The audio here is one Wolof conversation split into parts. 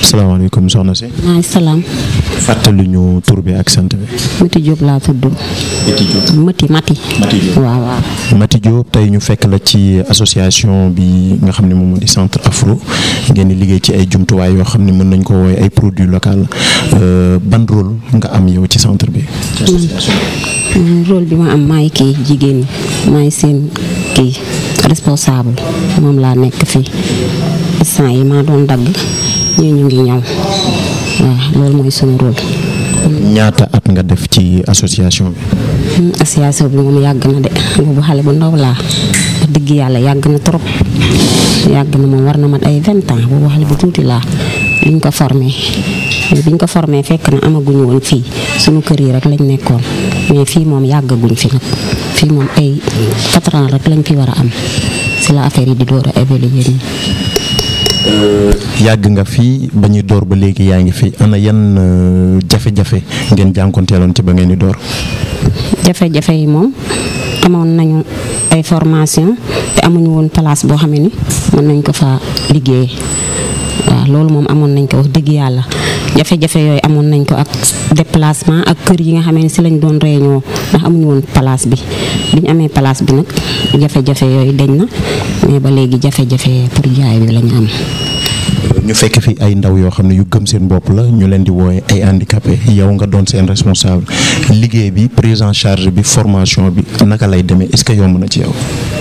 salaamaaleykum soxna si. maa salaam. fàttali ñu tur bi ak sant bi. Mati Diop laa tudd. Mati Diop. Mati Mati. Mati Diop. waaw waaw. Mati Diop tey ñu fekk la ci association bi nga xam ne moom moo di centre Afro ngeen di liggéey ci ay jumtuwaay yoo xam ne mën nañ ko woowee ay produits locaux ban rôle nga am yow ci centre bi. ci association Mm, rôle bi ma am maay kii jigéen ñi maay seen kii responsable moom laa nekk fii instant yi maa doon dagg ñii ñu ngi ñëw waaw loolu mooy sunu rôle. ñaata at nga def ci association bi. Mm, association bi moom yàgg na de boobu xale bu ndaw laa wax dëgg yàlla yàgg na trop yàgg na moom war na mat ay vingt ans boobu xale bu tuuti laa liñ ko formé mais biñ ko formé fekk na amaguñu woon fii sunu kër yi rek lañ nekkoon mais fii moom yàggaguñ fi nag fii moom ay quatre ans rek lañ fi war a am si la affaire yi di door a évoluer nii. yàgg nga fi ba ñuy door ba léegi yaa ngi fi ana yan euh, jafe-jafe ngeen jànkonteeloon ci ba ngeen di door. jafe-jafe yi moom amoon nañu ay formation te amuñu woon place boo xam ne ni mën nañ ko fa liggéeyee waaw loolu moom amoon nañ ko wax dëgg yàlla jafe-jafe yooyu amoon nañ ko ak déplacement ak kër yi nga xam ne si lañ doon réunion ndax amuñu woon place bi bi ñu amee place bi nag jafe-jafe yooyu deñ na mais ba léegi jafe-jafe pour jaay bi lañu am. ñu fekk fi ay ndaw yoo xam ne yu gëm seen bopp la ñu leen di wooye ay handicapé yow nga doon seen responsable liggéey bi prise en charge bi formation bi naka lay demee est-ce que yomb na ci yow.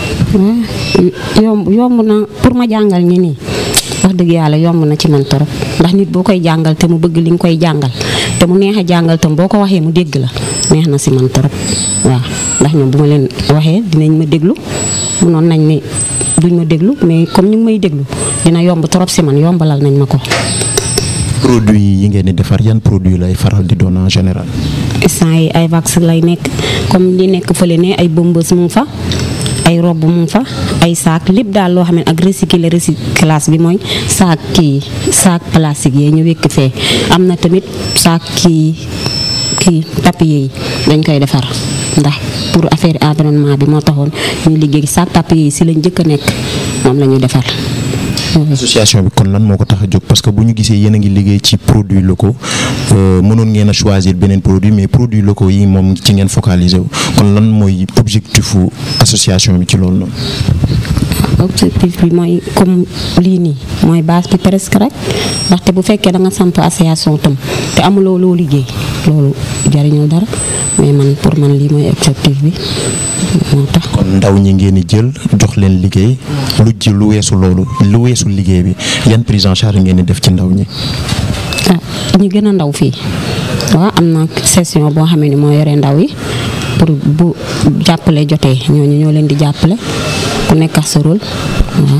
waaw yomb yomb na pour ma jàngal ñi nii wax dëgg yàlla yomb na ci man torop ndax nit boo koy jàngal te mu bëgg li nga koy jàngal te mu neex a jàngal tam boo ko waxee mu dégg la neex na si man torop waaw ndax ñoom bu ma leen waxee dinañ ma déglu munoon nañ ne duñ ma déglu mais comme ñu ngi may déglu dina yomb torop si man yombalal nañ ma ko. produit yi ngeen di defar yan produit lay faral di doon en général. instant yi ay vax lay nekk comme li nekk fële ne ay bombes mu ngi fa ay robe mu ngi fa ay saak lépp daal loo xam ne ak recycler recyclage bi mooy saak kii saak plastique yee ñu wékk fee am na tamit saak kii kii papier yi dañ koy defar ndax pour affaire environnement bi moo taxoon ñu liggéey saak papier yi si lañ njëkk a nekk moom la ñuy defar. association bi kon lan moo ko tax a jóg parce que bu ñu gisee yéen a ngi liggéey ci produits locaux euh, mënoon ngeen a choisir beneen produit mais produits locaux yi moom ci ngeen focaliser wu kon lan mooy objectifu association bi ci loolu noonu. objectif bi mooy comme lii nii mooy base bi presque rek ndaxte bu fekkee da nga samp association tam te amuloo loo liggéey loolu jariñul dara mais man pour man lii mooy objectif bi moo tax. kon ndaw ñi ngeen di jël jox leen liggéey lu ji lu weesu loolu lu weesu liggéey bi yan prise en charge ngeen di def ci ndaw ñi. ah ñu gën a ndaw fii waaw am na session boo xam ne moo yore ndaw yi pour bu jàppale jotee ñooñu ñoo leen di jàppale ku nekk ak sa rôle waaw.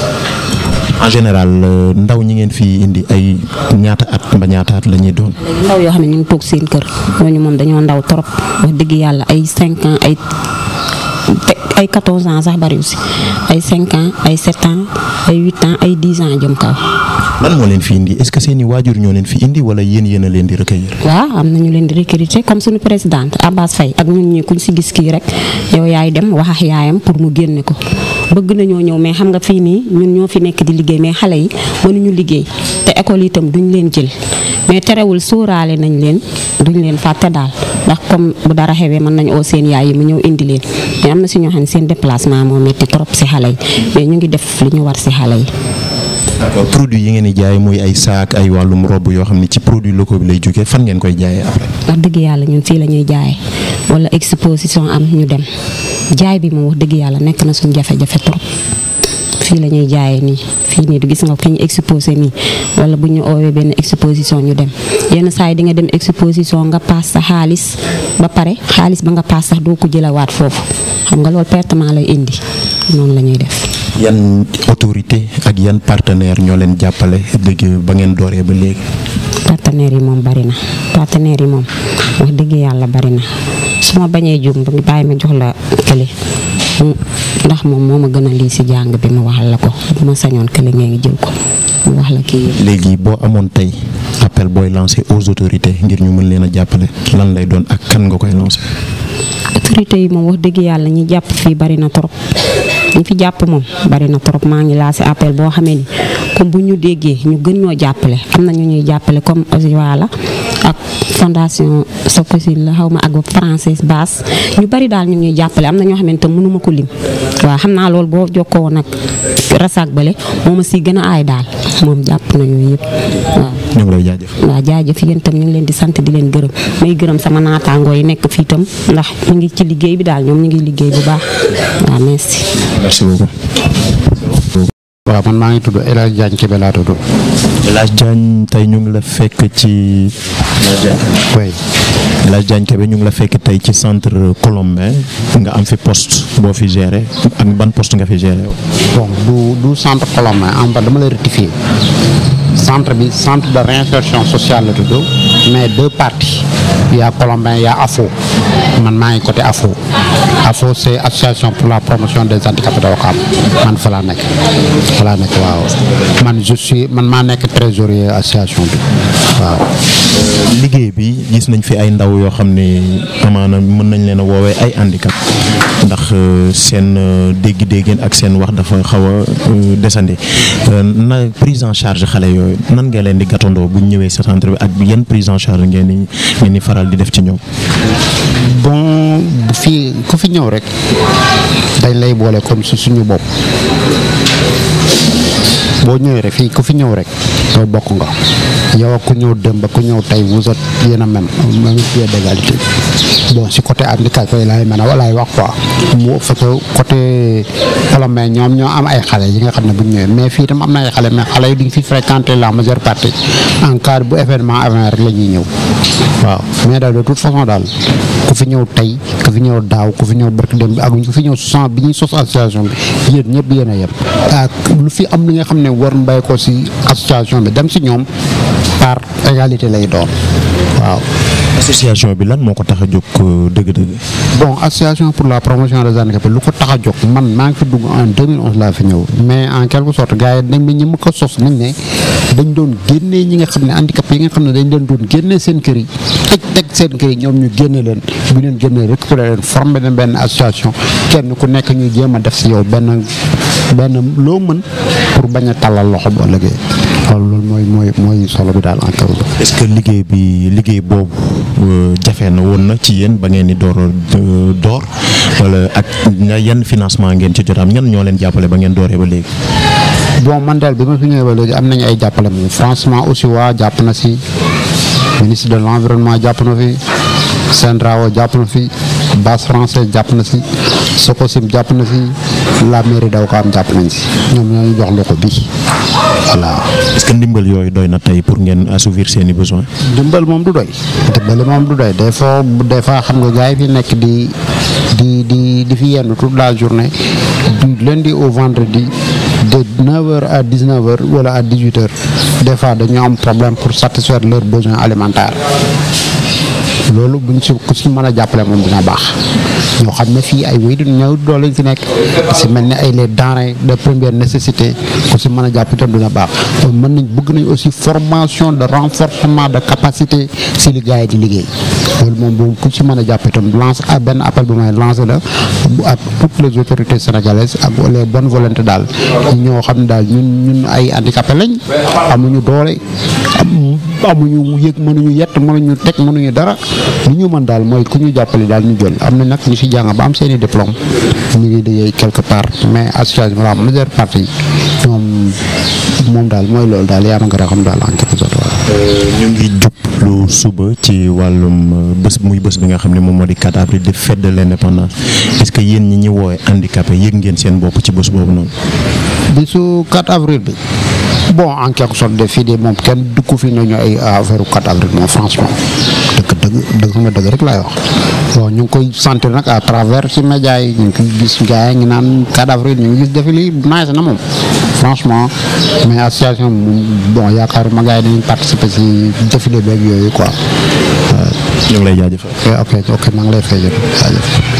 en général euh, ndaw ñi ngeen fi indi ay ñaata at ba ñaata at la ñuy doon. ndaw yoo xam ne ñu ngi toog seen kër ñooñu moom dañoo ndaw trop wax dëgg yàlla ay 5 ans ay te ay 14 ans sax bariwul si ay 5 ans ay 7 ans ay 8 ans ay 10 ans jëm kaw. lan moo leen fi indi est-ce que seeni waajur ñoo leen fi indi wala yéen yéen a leen di recueillir. waaw am na ñu leen di recruter comme suñu présidente Abbas Faye ak ñun ñi kuñ si gis kii rek yow yaay dem wax ak yaayam pour mu génne ko bëgg nañoo ñëw mais xam nga fii nii ñun ñoo fi nekk di liggéey mais xale yi mënuñu liggéey te école itam duñ leen jël mais terewul sóoraale nañ leen duñ leen fàtte daal ndax comme bu dara xewee mën nañ oo seen yaay yi mu ñëw indi leen mais am na si ñoo xam ne seen déplacement moo metti trop si xale yi mais ñu ngi def li ñu war si xale yi. d'accord produit yi ngeen di jaay muy ay saak ay wàllum robe yoo xam ne ci produit locaux bi lay jógee fan ngeen koy jaayee après. wax dëgg yàlla ñun fii la ñuy jaayee wala exposition am ñu dem jaay bi moom wax dëgg yàlla nekk na suñu jafe-jafe trop fii la ñuy jaayee nii fii nii du gis nga fi ñu exposé nii wala bu ñu oowee benn exposition ñu dem yenn saa yi di nga dem exposition nga paas sa xaalis ba pare xaalis ba nga paas sax doo ko jëlawaat foofu xam nga loolu pertement lay indi noonu la ñuy def. yan autorité ak yan partenaire ñoo leen jàppale dëgg ba ngeen dooree ba léegi. partenaires yi moom bari na partenaires yi moom wax dëgg yàlla bari na su ma bañee jum ba bàyyi ma jox la kële mu ndax moom moo ma gën a lii si jàng bi ma waxal la ko bu ma sañoon kële ngeen ngi jël ko mu wax la kii léegi boo amoon tey appel booy lancé aux autorités ngir ñu mën leen a jàppale lan lay doon ak kan nga koy lancé. autorité yi moom wax dëgg yàlla ñi jàpp fii bari na trop ñu fi jàpp moom bari na trop maa ngi lancé appel boo xamee ni comme bu ñu déggee ñu gën ñoo jàppale am na ñu ñuy jàppale comme Osiwala ak fondation Sococim la xaw ma ak française basse ñu bari daal ñu ñuy jàppale am na ñoo xamante mënuma ko lim waaw xam naa loolu boo jokkoo woon ak rasak bale moom a si gën a aay daal moom jàpp na yooyu yëpp waaw. ñu ngi lay jaajëf. waaw jaajëf yéen itam ñu ngi leen di sant di leen gërëm may gërëm sama naataangoo yi nekk fii itam ndax ñu ngi ci liggéey bi daal ñoom ñu ngi liggéey bu baax waaw merci. merci beaucoup. waaw man maa ngi tudd El Hadj Diagne Kébé laa tudd. El Hadj Diagne tey ñu ngi la fekk ci. oui. El Hadj Diagne Kébé ñu ngi la fekk tey ci centre Colombin nga am fi poste boo fi géré ak ban poste nga fi géré. bon du du centre Colombin en fait dama lay rectifier centre bi centre de réinsertion sociale la tudd mais deux parties il y a Colombin il y a AFO man maa ngi côté AFO AFO c'est association pour la promotion des handicapés de Ouakam man fa laa nekk fa laa nekk waaw man je suis man maa nekk trésorier association bi waaw. liggéey bi gis nañ fi ay ndaw yoo xam ne amaana mën nañ leen a woowee ay handicap ndax seen dégg-déggeen ak seen wax dafa xaw a desandi na prise en charge xale yooyu nan nga leen di gàttandoo bu ñu ñëwee sa centre bi ak yan prise en charge ngeen di ngeen di faral di def ci ñoom. bon bu fi ku fi ñëw rek dañ lay boole comme si suñu bopp boo ñëwee rek fii ku fi ñëw rek doo bokk nga yow ak ku ñëw démb ku ñëw tey vous êtes yéen a même même pied d'égalité bon si côté handicap koy laay mën a walaay wax quoi mu fekk côté Colombin ñoom ñoo am ay xale yi nga xam ne bu ñu ñëwee mais fii tam am na ay xale mais xale yi duñ fi fréquenter la majeure partie en cas bu événement avant rek la ñuy ñëw waaw mais daal de toute façon daal ku fi ñëw tey ku fi ñëw daaw ku fi ñëw barki dem bi ak ku fi ñëw soixante bi ñuy sos association bi yéen ñëpp yéen a yem ak lu fi am li nga xam ne war mbay ko si association bi dem si ñoom par égalité lay doon waaw. association bi lan moo ko tax a jóg dëgg-dëgg. bon association pour la promotion des handicapés lu ko tax a jóg man maa ngi fi dugg en 2011 laa fi ñëw mais en quelque sorte gars yi dañ ne ñi ma ko sos nañ ne dañ doon génnee ñi nga xam ne handicapé yi nga xam ne dañ leen doon génnee seen kër yi teg teg seen kër yi ñoom ñu génne leen bu leen génnee récupérer leen formé leen benn association kenn ku nekk ñu jéem a def si yow benn benn loo mën pour bañ a tàllal loxo boo liggéey loolu loolu mooy mooy mooy solo bi daal en quelque sorte. est-ce que liggéey bi liggéey boobu jafe na woon na ci yéen ba ngeen di door door wala ak yan financement ngeen ci jot am ñan ñoo leen jàppale ba ngeen dooree ba léegi. bon man daal bi ma fi ñëwee ba léegi am nañu ay jàppale moom franchement aussi waa jàpp na si ministre de l'environnement jàpp na fi Sendrao jàpp na fi base français jàpp na si Sococim jàpp na fi la mairie daw ko am jàpp nañ si ñoom ñoo ñu jox loxo bi voilà. est-ce que ndimbal yooyu doy na tey pour ngeen assouvir seeni besoins. ndimbal moom du doy ndimbal moom du doy des fois des fois xam nga gars yi fi nekk di di di di fi yenn toute la journée du lundi au vendredi de 9h à 19h wala à 18h des fois dañu am problème pour satisfaire leurs besoins alimentaires loolu buñ si ku si mën a jàppale moom dina baax ñoo xam ne fii ay wéy du ñëw doole lañ fi nekk si mel ni ay les denrées de première nécessité ku si mën a jàpp itam dina baax mën nañ bëgg nañ aussi formation de renforcement de capacité si li gars yi di liggéey loolu moom bu ku si mën a jàpp itam lance à benn appel bu may lancé la ak toutes les autorités sénégalaises ak les bonnes volontés daal ñoo xam ne daal ñun ñun ay handicapé lañ amuñu doole amuñu yëg mënuñu yett mënuñu teg mënuñu dara li ñu mën daal mooy ku ñu jàppale daal ñu jël am na nag ñu si jàng ba am seen i diplôme ñu ngi liggéey quelque part mais association la majeure partie ñoom moom daal mooy loolu daal yaa ma gën a xam daal en quelque sorte ñu ngi jublu suba ci wàllum bés muy bés bi nga xam ne moom moo di 4 avril di fête de l'indépendance est-ce que yéen ñi ñi woowee handicapé yëg ngeen seen bopp ci bés boobu noonu. bisu 4 avril bi bon en quelque sorte de fii de moom kenn dugg fi nañu ay affaire 4 avril moom franchement dëgg dëgg dëgg sama dëgg rek laay wax bon ñu ngi koy sentir nag à travers ci médias yi ñu ngi koy gis gars yi ngi naan 4 avril ñu ngi gis défilé yi nice na moom franchement mais association bon yaakaaruma gars yi dañuy participer ci défilé beeg yooyu quoi. ñu ngi lay jaajëfal. ok ok maa ngi lay fay jaajëf